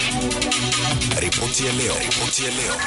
Ripoti ya leo. Ripoti ya leo.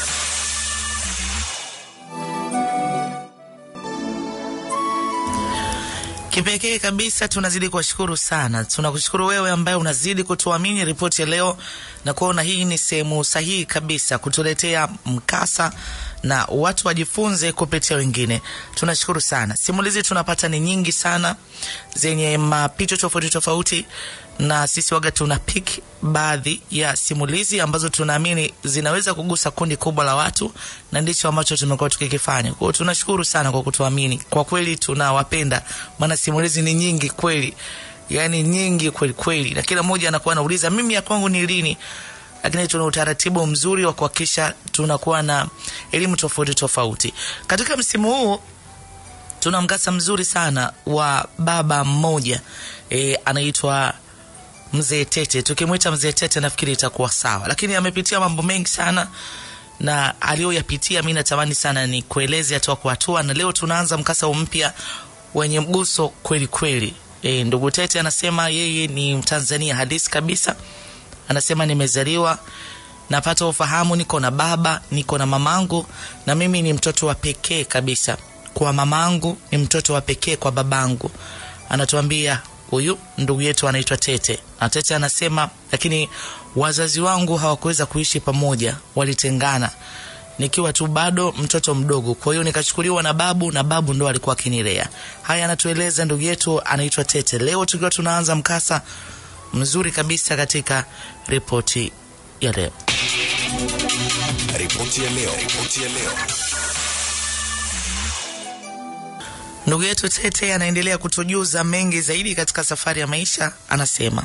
Kipekee kabisa tunazidi kuwashukuru sana. Tunakushukuru wewe ambaye unazidi kutuamini ripoti ya leo na kuona hii ni sehemu sahihi kabisa kutuletea mkasa na watu wajifunze kupitia wengine. Tunashukuru sana. Simulizi tunapata ni nyingi sana zenye mapicho tofauti tofauti, na sisi waga tuna pick baadhi ya simulizi ambazo tunaamini zinaweza kugusa kundi kubwa la watu, na ndicho ambacho tumekuwa tukikifanya. Kwa hiyo tunashukuru sana kwa kutuamini. Kwa kweli tunawapenda, maana simulizi ni nyingi kweli, yani nyingi kweli kweli, na kila mmoja anakuwa anauliza mimi ya kwangu ni lini lakini tuna utaratibu mzuri wa kuhakikisha tunakuwa na elimu tofauti tofauti. Katika msimu huu tuna mkasa mzuri sana wa baba mmoja e, anaitwa Mzee Tete. Tukimwita Mzee Tete nafikiri itakuwa sawa, lakini amepitia mambo mengi sana na aliyoyapitia, mi natamani sana ni kueleze hatua kwa hatua, na leo tunaanza mkasa mpya wenye mguso kweli kweli. E, ndugu Tete anasema yeye ni Mtanzania halisi kabisa anasema nimezaliwa napata ufahamu, niko na baba, niko na mamangu, na mimi ni mtoto wa pekee kabisa kwa mamangu, ni mtoto wa pekee kwa babangu. Anatuambia huyu ndugu yetu anaitwa Tete, na Tete anasema lakini wazazi wangu hawakuweza kuishi pamoja, walitengana nikiwa tu bado mtoto mdogo. Kwa hiyo nikachukuliwa na babu, na babu ndo alikuwa akinilea. Haya anatueleza ndugu yetu anaitwa Tete. Leo tukiwa tunaanza mkasa mzuri kabisa katika ripoti ya leo. Ripoti ya leo. Ripoti ya leo. Ndugu yetu Tete anaendelea kutujuza mengi zaidi katika safari ya maisha. Anasema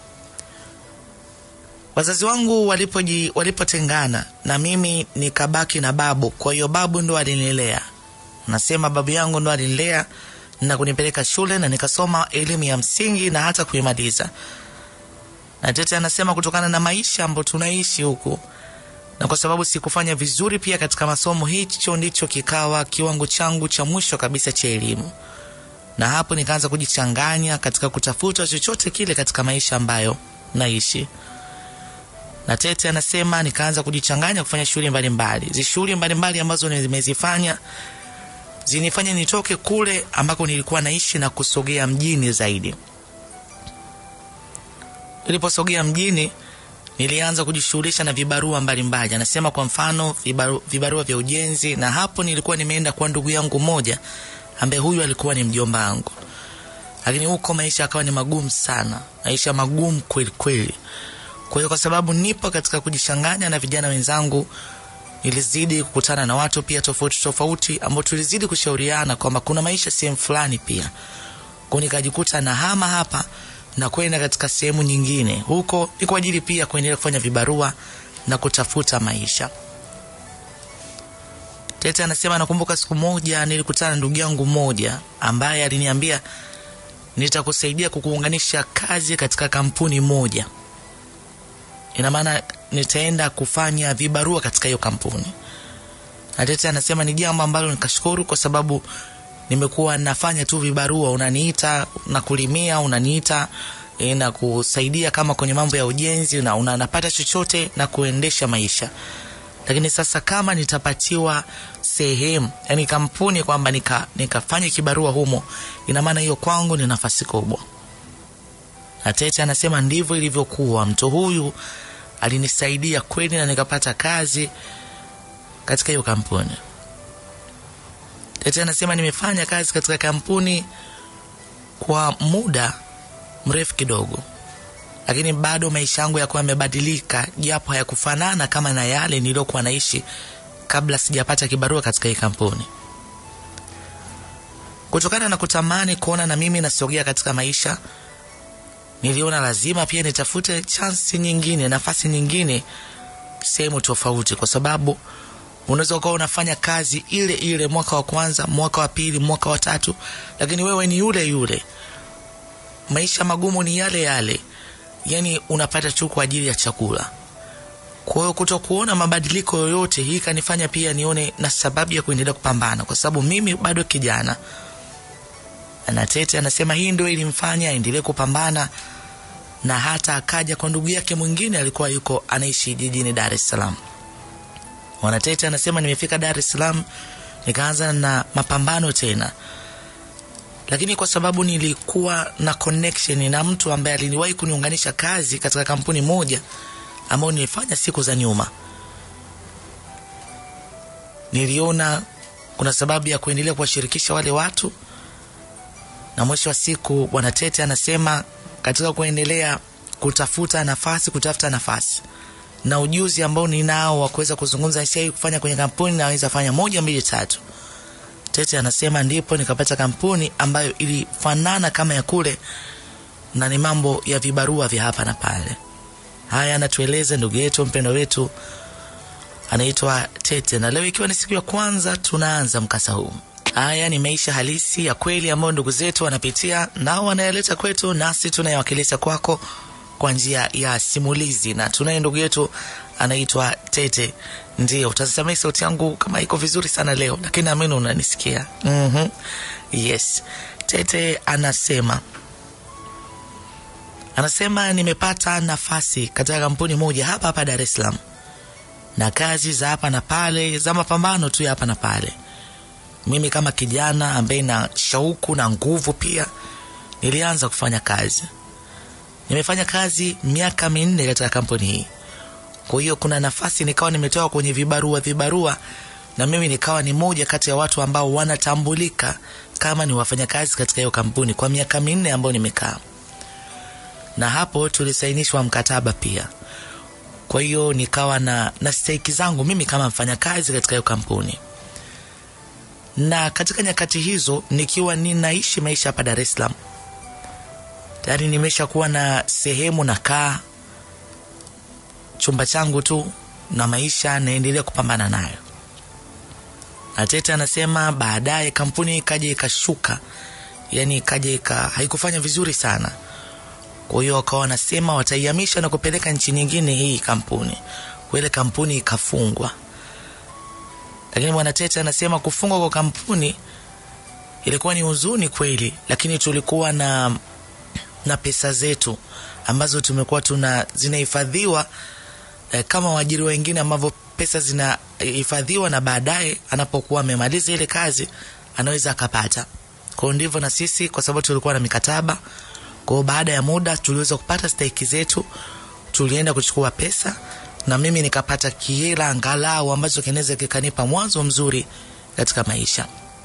wazazi wangu walipoji walipotengana na mimi nikabaki na babu, kwa hiyo babu ndo alinilea. Anasema babu yangu ndo alinilea na kunipeleka shule na nikasoma elimu ya msingi na hata kuimaliza. Na Tete anasema kutokana na maisha ambayo tunaishi huku na kwa sababu sikufanya vizuri pia katika masomo, hicho ndicho kikawa kiwango changu cha mwisho kabisa cha elimu, na hapo nikaanza kujichanganya katika kutafuta chochote kile katika maisha ambayo naishi. Na Tete anasema nikaanza kujichanganya kufanya shughuli mbalimbali, zi shughuli mbalimbali ambazo nimezifanya zinifanya nitoke kule ambako nilikuwa naishi na kusogea mjini zaidi. Niliposogea mjini nilianza kujishughulisha na vibarua mbalimbali. Anasema kwa mfano vibaru, vibarua vya ujenzi, na hapo nilikuwa nimeenda kwa ndugu yangu mmoja ambaye huyu alikuwa ni mjomba wangu, lakini huko maisha akawa ni magumu sana, maisha magumu kweli kweli. Kwa hiyo kwa sababu nipo katika kujichanganya na vijana wenzangu, nilizidi kukutana na watu pia tofauti tofauti, ambao tulizidi kushauriana kwamba kuna maisha sehemu fulani pia, kwa nikajikuta na hama hapa na kwenda katika sehemu nyingine. Huko ni kwa ajili pia kuendelea kufanya vibarua na kutafuta maisha. Tete anasema nakumbuka siku moja nilikutana na ndugu yangu mmoja ambaye aliniambia nitakusaidia kukuunganisha kazi katika kampuni moja. Ina maana nitaenda kufanya vibarua katika hiyo kampuni. Na Tete anasema ni jambo ambalo nikashukuru kwa sababu nimekuwa nafanya tu vibarua, unaniita na kulimia, unaniita e, na kusaidia kama kwenye mambo ya ujenzi na unanapata chochote na kuendesha maisha. Lakini sasa kama nitapatiwa sehemu, yani kampuni kwamba nika nikafanya kibarua humo, ina maana hiyo kwangu ni nafasi kubwa. Na Tete anasema ndivyo ilivyokuwa. Mtu huyu alinisaidia kweli na nikapata kazi katika hiyo kampuni. Tete anasema nimefanya kazi katika kampuni kwa muda mrefu kidogo, lakini bado maisha yangu yakuwa yamebadilika, japo hayakufanana kama na yale niliyokuwa naishi kabla sijapata kibarua katika hii kampuni. Kutokana na kutamani kuona na mimi nasogea katika maisha, niliona lazima pia nitafute chansi nyingine, nafasi nyingine sehemu tofauti, kwa sababu unaweza ukawa unafanya kazi ile ile mwaka wa kwanza, mwaka wa pili, mwaka wa tatu, lakini wewe ni yule yule, maisha magumu ni yale yale, yani unapata tu kwa ajili ya chakula. Kwa hiyo kuto kuona mabadiliko yoyote, hii kanifanya pia nione na sababu ya kuendelea kupambana, kwa sababu mimi bado kijana. Na Tete anasema hii ndio ilimfanya aendelee kupambana na hata akaja kwa ndugu yake mwingine alikuwa yuko anaishi jijini Dar es Salaam. Mwanatete anasema nimefika Dar es Salaam nikaanza na mapambano tena, lakini kwa sababu nilikuwa na connection na mtu ambaye aliniwahi kuniunganisha kazi katika kampuni moja ambayo nilifanya siku za nyuma, niliona kuna sababu ya kuendelea kuwashirikisha wale watu, na mwisho wa siku Bwana Tete anasema katika kuendelea kutafuta nafasi, kutafuta nafasi na ujuzi ambao ninao wa kuweza kuzungumza shai kufanya kwenye kampuni, naweza fanya moja mbili tatu. Tete anasema ndipo nikapata kampuni ambayo ilifanana kama ya kule, na ni mambo ya vibarua vya hapa na pale. Haya anatueleza ndugu yetu mpendo wetu anaitwa Tete, na leo ikiwa ni siku ya kwanza tunaanza mkasa huu. Haya ni maisha halisi ya kweli ambayo ndugu zetu wanapitia, nao wanayaleta kwetu, nasi tunayawakilisha kwako kwa njia ya simulizi, na tunaye ndugu yetu anaitwa Tete. Ndio utasamei sauti yangu kama iko vizuri sana leo, lakini naamini unanisikia. mm-hmm. Yes, Tete anasema anasema nimepata nafasi katika kampuni moja hapa hapa Dar es Salaam, na kazi za hapa na pale za mapambano tu ya hapa na pale. Mimi kama kijana ambaye na shauku na nguvu pia nilianza kufanya kazi nimefanya kazi miaka minne katika kampuni hii. Kwa hiyo kuna nafasi nikawa nimetoka kwenye vibarua vibarua, na mimi nikawa ni moja kati ya watu ambao wanatambulika kama ni wafanyakazi katika hiyo kampuni kwa miaka minne ambayo nimekaa, na hapo tulisainishwa mkataba pia. Kwa hiyo nikawa na, na stake zangu mimi kama mfanyakazi katika hiyo kampuni, na katika nyakati hizo nikiwa ninaishi maisha hapa Dar es Salaam tayari nimesha kuwa na sehemu nakaa chumba changu tu na maisha naendelea kupambana nayo. Na Tete anasema baadaye kampuni ikaja ikashuka, yani ikaja ika haikufanya vizuri sana. Kwa hiyo wakawa wanasema wataihamisha na kupeleka nchi nyingine hii kampuni, kwa ile kampuni ikafungwa. Lakini bwana Tete anasema kufungwa kwa kampuni ilikuwa ni huzuni kweli, lakini tulikuwa na na pesa zetu ambazo tumekuwa tuna zinahifadhiwa eh, kama waajiri wengine ambavyo pesa zinahifadhiwa na baadaye anapokuwa amemaliza ile kazi anaweza akapata. Kwa hiyo ndivyo na sisi, kwa sababu tulikuwa na mikataba. Kwa hiyo baada ya muda tuliweza kupata stahiki zetu, tulienda kuchukua pesa na mimi nikapata kihela angalau ambacho kinaweza kikanipa mwanzo mzuri katika maisha.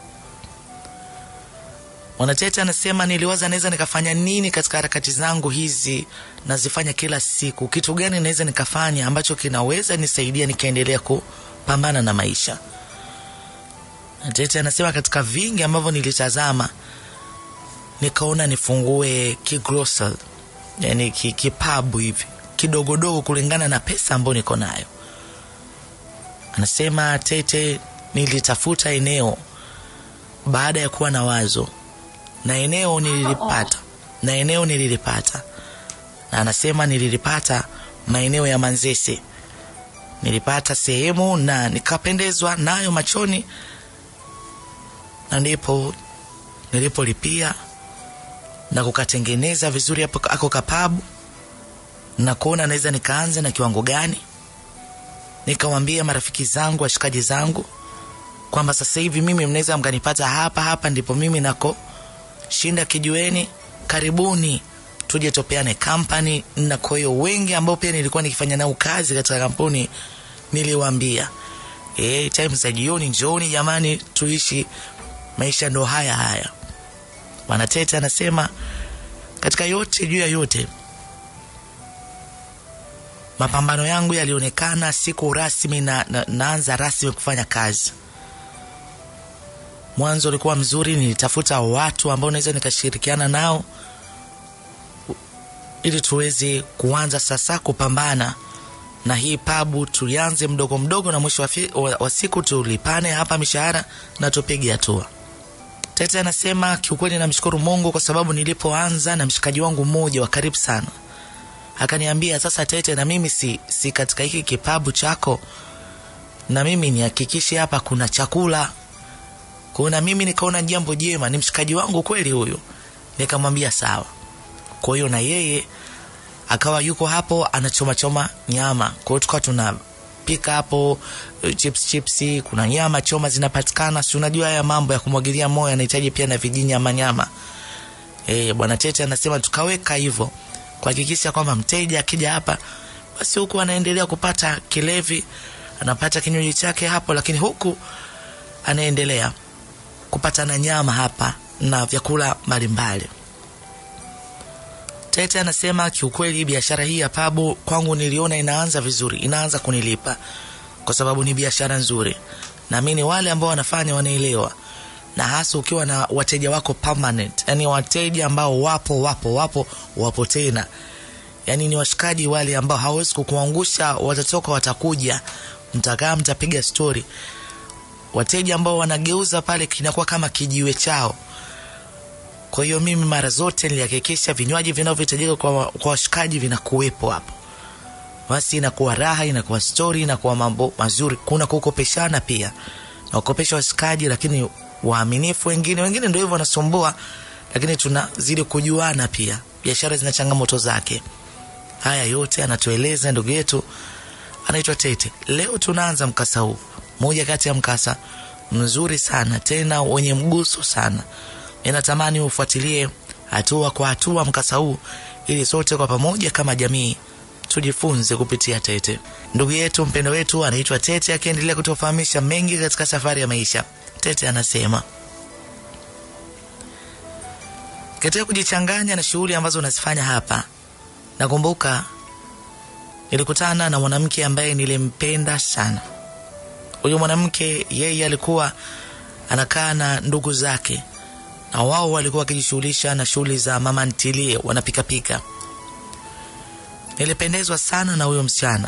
Mwanatete anasema niliwaza naweza nikafanya nini katika harakati zangu hizi nazifanya kila siku, kitu gani naweza nikafanya ambacho kinaweza nisaidia nikaendelea kupambana na maisha. Mwanatete anasema katika vingi ambavyo nilitazama, nikaona nifungue kigrocery, yani kipabu hivi kidogodogo kulingana na pesa ambayo niko nayo. Anasema Tete, nilitafuta eneo baada ya kuwa na wazo na eneo nililipata, na eneo nililipata, na anasema nililipata maeneo ya Manzese. Nilipata sehemu na nikapendezwa nayo machoni, na ndipo nilipolipia na kukatengeneza vizuri hapo ako kapabu, na kuona naweza nikaanza na kiwango gani. Nikamwambia marafiki zangu, washikaji zangu kwamba sasa hivi mimi mnaweza mkanipata hapa hapa, ndipo mimi nako shinda kijueni, karibuni tuje topeane kampani. Na kwa hiyo wengi ambao pia nilikuwa nikifanya nao kazi katika kampuni niliwaambia, eh, time za jioni njooni jamani, tuishi maisha ndo haya haya. Bwana Tete anasema katika yote juu ya yote, mapambano yangu yalionekana siku rasmi na, na naanza rasmi kufanya kazi mwanzo ulikuwa mzuri, nilitafuta watu ambao naweza nikashirikiana nao ili tuweze kuanza sasa kupambana na hii pabu. Tulianze mdogo mdogo, na mwisho wa, wa, wa siku tulipane hapa mishahara na tupige hatua. Tete anasema kiukweli, namshukuru Mungu kwa sababu nilipoanza na mshikaji wangu mmoja wa karibu sana akaniambia, sasa Tete, na mimi si, si katika hiki kipabu chako, na mimi nihakikishe hapa kuna chakula kuna mimi nikaona jambo jema, ni mshikaji wangu kweli huyu, nikamwambia sawa. Kwa hiyo na yeye akawa yuko hapo anachoma choma nyama. Kwa hiyo tukawa tunapika hapo eh, chips chipsi, kuna nyama choma zinapatikana. Si unajua haya mambo ya kumwagilia moyo yanahitaji pia na vijinyama nyama. Eh, bwana Tete anasema tukaweka hivyo kuhakikisha kwamba mteja akija hapa basi huku anaendelea kupata kilevi, anapata kinywaji chake hapo, lakini huku anaendelea kupata na nyama hapa na vyakula mbalimbali. Tete anasema kiukweli, biashara hii ya pabu kwangu niliona inaanza vizuri, inaanza kunilipa kwa sababu ni biashara nzuri. Naamini wale ambao wanafanya wanaelewa, na hasa ukiwa na wateja wako permanent, yani wateja ambao wapo wapo wapo wapo tena, yani ni washikaji wale ambao hawezi kukuangusha, watatoka, watakuja, mtakaa, mtapiga stori. Wateja ambao wanageuza pale kinakuwa kama kijiwe chao. Kwa hiyo mimi mara zote nilihakikisha vinywaji vinavyohitajika kwa, kwa washikaji vinakuwepo hapo, basi inakuwa raha, inakuwa stori, inakuwa mambo mazuri. Kuna kukopeshana pia na kukopesha washikaji, lakini waaminifu wengine wengine ndio hivyo wanasumbua, lakini tunazidi kujuana pia. Biashara zina changamoto zake. Haya yote anatueleza ndugu yetu anaitwa Tete. Leo tunaanza mkasa huu, moja kati ya mkasa mzuri sana tena wenye mguso sana. Ninatamani ufuatilie hatua kwa hatua mkasa huu ili sote kwa pamoja kama jamii tujifunze kupitia Tete. Ndugu yetu mpendo wetu anaitwa Tete, akiendelea kutufahamisha mengi katika safari ya maisha. Tete anasema katika kujichanganya na shughuli ambazo unazifanya hapa, nakumbuka nilikutana na mwanamke ambaye nilimpenda sana. Huyu mwanamke yeye alikuwa anakaa na ndugu zake na wao walikuwa wakijishughulisha na shughuli za mama ntilie, wanapikapika. Nilipendezwa sana na huyo msichana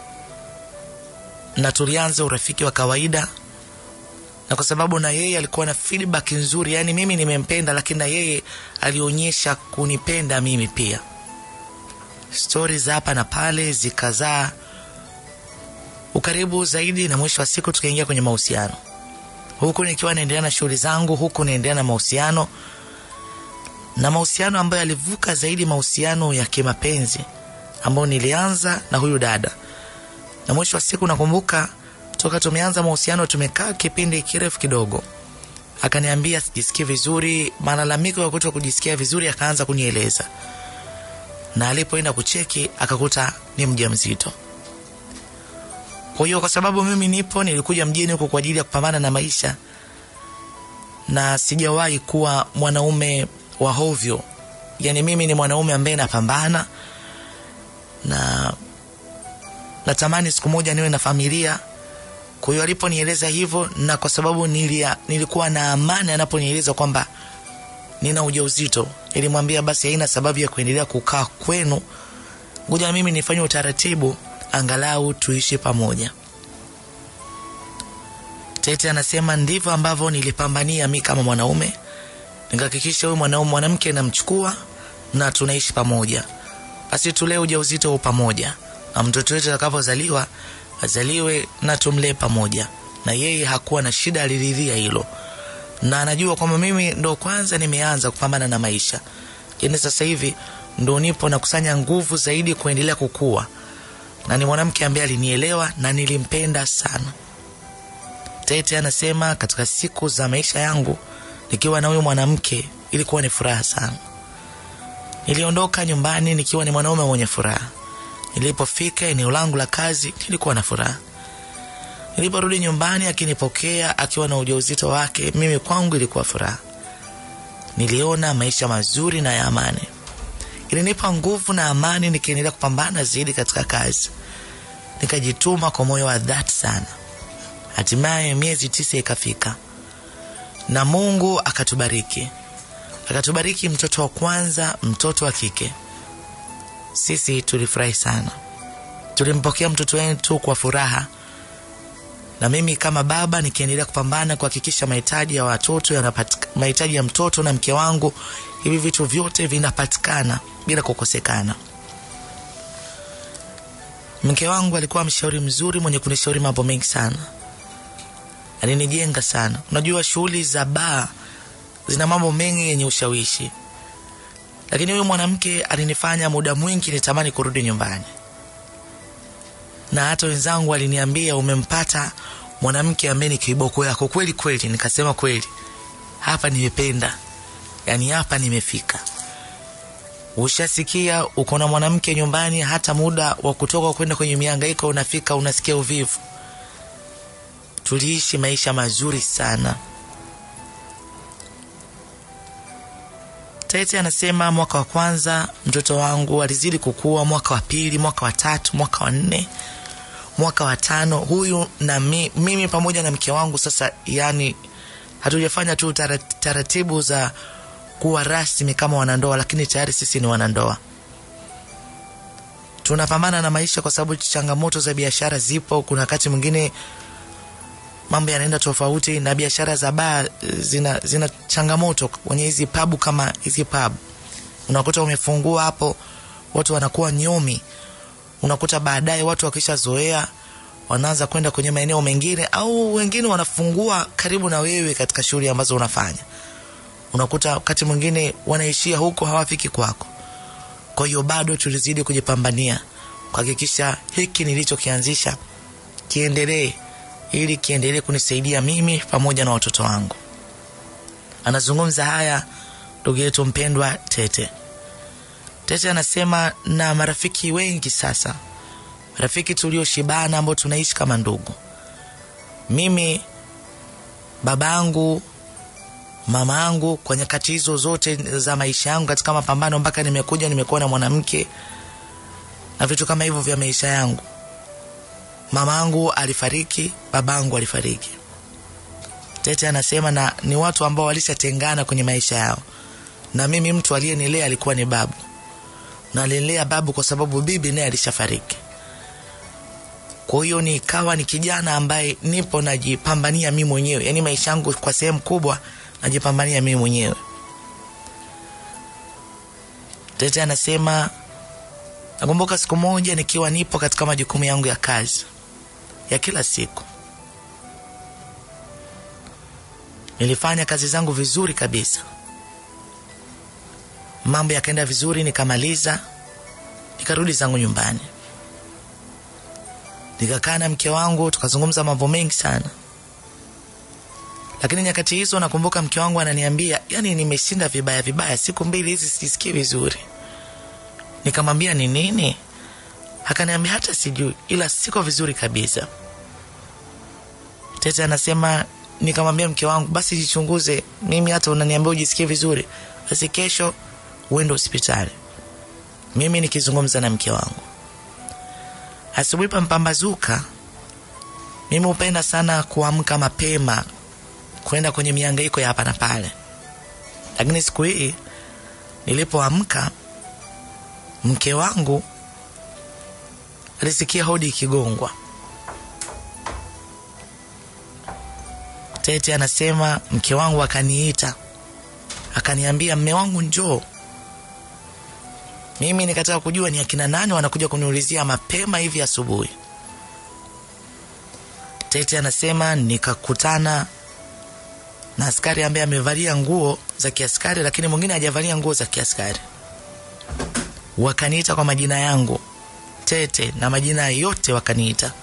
na tulianza urafiki wa kawaida, na kwa sababu na yeye alikuwa na feedback nzuri, yani mimi nimempenda, lakini na yeye alionyesha kunipenda mimi pia. Stori za hapa na pale zikazaa ukaribu zaidi, na mwisho wa siku tukaingia kwenye mahusiano huku nikiwa naendelea na shughuli zangu, huku naendelea na mahusiano na mahusiano ambayo yalivuka zaidi mahusiano ya kimapenzi ambayo nilianza na huyu dada, na mwisho wa siku nakumbuka toka tumeanza mahusiano tumekaa kipindi kirefu kidogo, akaniambia sijisikii vizuri, malalamiko ya kuto kujisikia vizuri akaanza kunieleza, na alipoenda kucheki akakuta ni mjamzito. Kwa hiyo kwa sababu mimi nipo, nilikuja mjini huko kwa ajili ya kupambana na maisha, na sijawahi kuwa mwanaume wa hovyo. Yani mimi ni mwanaume ambaye napambana na natamani siku moja niwe na familia. Kwa hiyo aliponieleza hivyo, na kwa sababu nilia, nilikuwa na amani anaponieleza kwamba nina ujauzito, nilimwambia basi haina sababu ya kuendelea kukaa kwenu, ngoja mimi nifanye utaratibu angalau tuishi pamoja. Tete anasema ndivyo ambavyo nilipambania mi kama mwanaume, nikahakikisha huyu mwanaume mwanamke namchukua na tunaishi pamoja, basi tulee ujauzito huu pamoja, na mtoto wetu atakapozaliwa azaliwe na tumlee pamoja. Na yeye hakuwa na shida, aliridhia hilo, na anajua kwamba mimi ndo kwanza nimeanza kupambana na maisha, lakini sasa hivi ndo nipo nakusanya nguvu zaidi kuendelea kukua na ni mwanamke ambaye alinielewa na nilimpenda sana. Tete anasema katika siku za maisha yangu nikiwa na huyu mwanamke ilikuwa ni furaha sana. Niliondoka nyumbani nikiwa ni mwanaume mwenye furaha. Nilipofika eneo langu la kazi nilikuwa na furaha. Niliporudi nyumbani akinipokea akiwa na ujauzito wake, mimi kwangu ilikuwa furaha. Niliona maisha mazuri na ya amani ilinipa nguvu na amani, nikiendelea kupambana zaidi katika kazi. Nikajituma kwa moyo wa dhati sana. Hatimaye miezi tisa ikafika na Mungu akatubariki, akatubariki mtoto wa kwanza, mtoto wa kike. Sisi tulifurahi sana, tulimpokea mtoto wetu kwa furaha, na mimi kama baba nikiendelea kupambana kuhakikisha mahitaji ya watoto yanapatikana, mahitaji ya mtoto na mke wangu, hivi vitu vyote vinapatikana bila kukosekana. Mke wangu alikuwa mshauri mzuri mwenye kunishauri mambo mengi sana, alinijenga sana. Unajua, shughuli za baa zina mambo mengi yenye ushawishi, lakini huyu mwanamke alinifanya muda mwingi nitamani kurudi nyumbani na hata wenzangu waliniambia umempata mwanamke ambaye ni kiboko yako kweli kweli nikasema kweli hapa nimependa yaani hapa nimefika ushasikia uko na mwanamke nyumbani hata muda wa kutoka kwenda kwenye miangaiko unafika unasikia uvivu tuliishi maisha mazuri sana tete anasema mwaka wa kwanza mtoto wangu alizidi kukua mwaka wa pili mwaka wa tatu mwaka wa nne mwaka wa tano huyu na mi, mimi pamoja na mke wangu sasa yani hatujafanya tu tarat- taratibu za kuwa rasmi kama wanandoa lakini tayari sisi ni wanandoa tunapambana na maisha kwa sababu changamoto za biashara zipo kuna wakati mwingine mambo yanaenda tofauti na biashara za baa zina, zina changamoto kwenye hizi pabu kama hizi pabu unakuta umefungua hapo watu wanakuwa nyomi unakuta baadaye watu wakishazoea wanaanza kwenda kwenye maeneo mengine au wengine wanafungua karibu na wewe katika shughuli ambazo unafanya unakuta wakati mwingine wanaishia huko hawafiki kwako kwa hiyo bado tulizidi kujipambania kuhakikisha hiki nilichokianzisha kiendelee ili kiendelee kunisaidia mimi pamoja na watoto wangu anazungumza haya ndugu yetu mpendwa tete tete anasema na marafiki wengi sasa rafiki tulioshibana ambao tunaishi kama ndugu mimi babangu mama yangu kwa nyakati hizo zote za maisha yangu katika mapambano mpaka nimekuja nimekuwa na mwanamke na vitu kama hivyo vya maisha yangu mama yangu alifariki babangu alifariki tete anasema na ni watu ambao walishatengana kwenye maisha yao na mimi mtu aliyenilea alikuwa ni babu na alinilea babu kwa sababu bibi naye alishafariki kwa hiyo nikawa ni kijana ambaye nipo najipambania mi mwenyewe yaani maisha yangu kwa sehemu kubwa najipambania mimi mwenyewe tete anasema nakumbuka siku moja nikiwa nipo katika majukumu yangu ya kazi ya kila siku nilifanya kazi zangu vizuri kabisa mambo yakaenda vizuri nikamaliza nikarudi zangu nyumbani nikakaa na mke wangu tukazungumza mambo mengi sana lakini nyakati hizo nakumbuka mke wangu ananiambia yani nimeshinda vibaya vibaya siku mbili hizi sisikii vizuri nikamwambia ni nini akaniambia hata sijui ila siko vizuri kabisa tete anasema nikamwambia mke wangu basi jichunguze mimi hata unaniambia ujisikie vizuri basi kesho uende hospitali mimi nikizungumza na mke wangu asubuhi pampambazuka mimi hupenda sana kuamka mapema kwenda kwenye miangaiko ya hapa na pale lakini siku hii nilipoamka mke wangu alisikia hodi ikigongwa tete anasema mke wangu akaniita akaniambia mme wangu njoo mimi nikataka kujua ni akina nani wanakuja kuniulizia mapema hivi asubuhi tete anasema nikakutana na askari ambaye amevalia nguo za kiaskari lakini mwingine hajavalia nguo za kiaskari wakaniita kwa majina yangu tete na majina yote wakaniita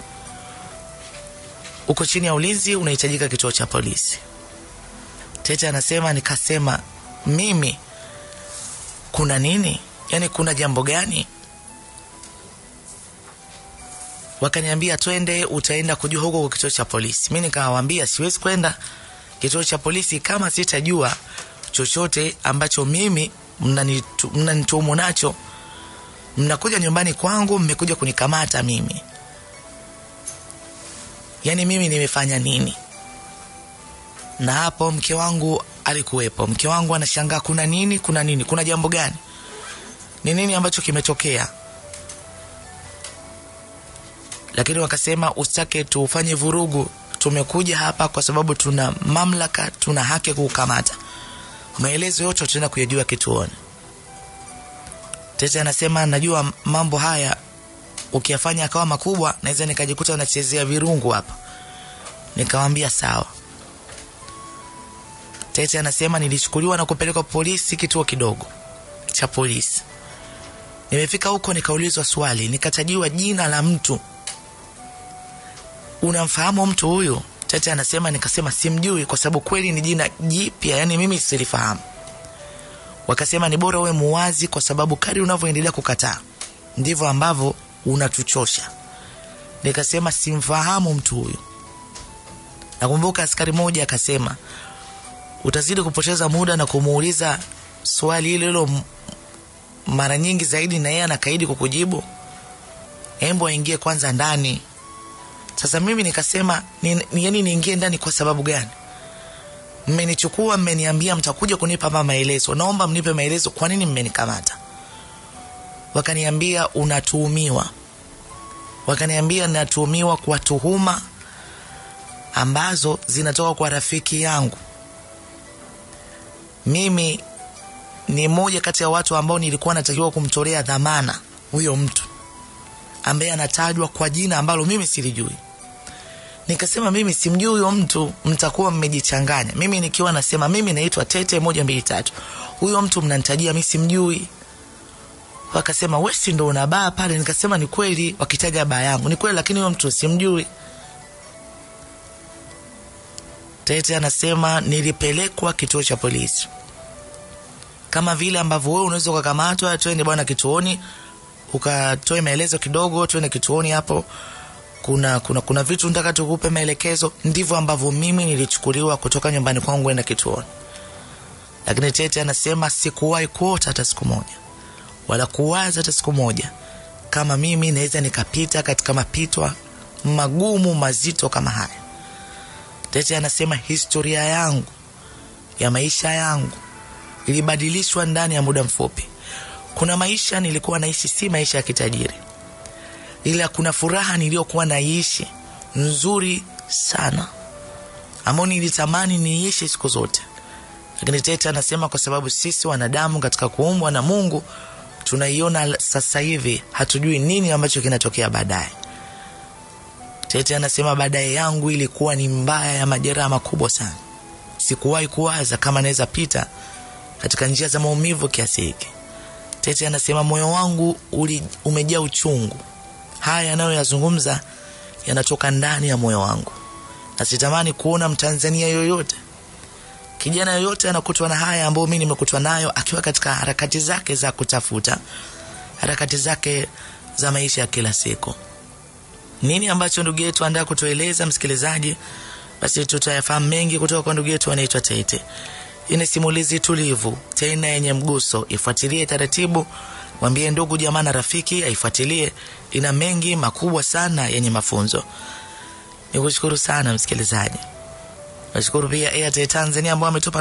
uko chini ya ulinzi unahitajika kituo cha polisi tete anasema nikasema mimi kuna nini yaani kuna jambo gani wakaniambia twende utaenda kujua huko kwa kituo cha polisi mi nikawambia siwezi kwenda kituo cha polisi kama sitajua chochote ambacho mimi mnanitu- mnanituhumu nacho mnakuja nyumbani kwangu mmekuja kunikamata mimi yaani mimi nimefanya nini na hapo mke wangu alikuwepo mke wangu anashangaa kuna nini kuna nini kuna jambo gani ni nini ambacho kimetokea lakini wakasema usitake tufanye vurugu tumekuja hapa kwa sababu tuna mamlaka tuna haki ya kukukamata maelezo yote tutaenda kuyajua kituoni tete anasema najua mambo haya ukiyafanya akawa makubwa naweza nikajikuta nachezea virungu hapa nikawambia sawa tete anasema nilichukuliwa na kupelekwa polisi kituo kidogo cha polisi. Nimefika huko nikaulizwa swali, nikatajiwa jina la mtu. Unamfahamu mtu huyu? Tete anasema, nikasema simjui, kwa sababu kweli ni jina jipya, yani mimi silifahamu. Wakasema ni bora uwe muwazi, kwa sababu kadri unavyoendelea kukataa ndivyo ambavyo unatuchosha. Nikasema simfahamu mtu huyu. Nakumbuka askari mmoja akasema, utazidi kupoteza muda na kumuuliza swali hilo hilo mara nyingi zaidi, na yeye anakaidi kukujibu. Embo aingie kwanza ndani. Sasa mimi nikasema ni, ni, yani niingie ndani kwa sababu gani? Mmenichukua, mmeniambia mtakuja kunipa ma maelezo, naomba mnipe maelezo, kwa nini mmenikamata? Wakaniambia unatuhumiwa, wakaniambia natuhumiwa kwa tuhuma ambazo zinatoka kwa rafiki yangu. Mimi ni mmoja kati ya watu ambao nilikuwa natakiwa kumtolea dhamana huyo mtu ambaye anatajwa kwa jina ambalo mimi silijui. Nikasema mimi simjui huyo mtu, mtakuwa mmejichanganya. Mimi nikiwa nasema mimi naitwa Tete moja mbili tatu, huyo mtu mnanitajia mimi simjui. Wakasema wewe si ndo una baa pale? Nikasema ni kweli, wakitaja baa yangu ni kweli, lakini huyo mtu simjui. Tete anasema nilipelekwa kituo cha polisi kama vile ambavyo wewe unaweza ukakamatwa, twende bwana kituoni ukatoe maelezo kidogo, twende kituoni hapo, kuna kuna kuna vitu nataka tukupe maelekezo. Ndivyo ambavyo mimi nilichukuliwa kutoka nyumbani kwangu kwenda kituoni. Lakini Tete anasema sikuwahi kuota hata siku moja wala kuwaza hata siku moja kama mimi naweza nikapita katika mapito magumu mazito kama haya. Tete anasema historia yangu ya maisha yangu ilibadilishwa ndani ya muda mfupi. Kuna maisha nilikuwa naishi si maisha ya kitajiri, ila kuna furaha niliyokuwa naishi nzuri sana, ambayo nilitamani niishi siku zote. Lakini Tete anasema kwa sababu sisi wanadamu katika kuumbwa na Mungu tunaiona sasa hivi, hatujui nini ambacho kinatokea baadaye. Tete anasema baadaye yangu ilikuwa ni mbaya ya majeraha makubwa sana. Sikuwahi kuwaza kama naweza pita katika njia za maumivu kiasi hiki. Tete anasema moyo wangu uli, umejaa uchungu. Haya yanayoyazungumza yanatoka ndani ya moyo wangu, na sitamani kuona Mtanzania yoyote, kijana yoyote anakutwa na haya ambayo mimi nimekutwa nayo, akiwa katika harakati zake za kutafuta, harakati zake za maisha ya kila siku. Nini ambacho ndugu yetu andaa kutueleza, msikilizaji? Basi tutayafahamu mengi kutoka kwa ndugu yetu anaitwa Tete. Hii ni simulizi tulivu tena yenye mguso. Ifuatilie taratibu, mwambie ndugu jamaa na rafiki aifuatilie. Ina mengi makubwa sana yenye mafunzo. Nikushukuru sana msikilizaji, nashukuru pia Airtel Tanzania ambao ametupa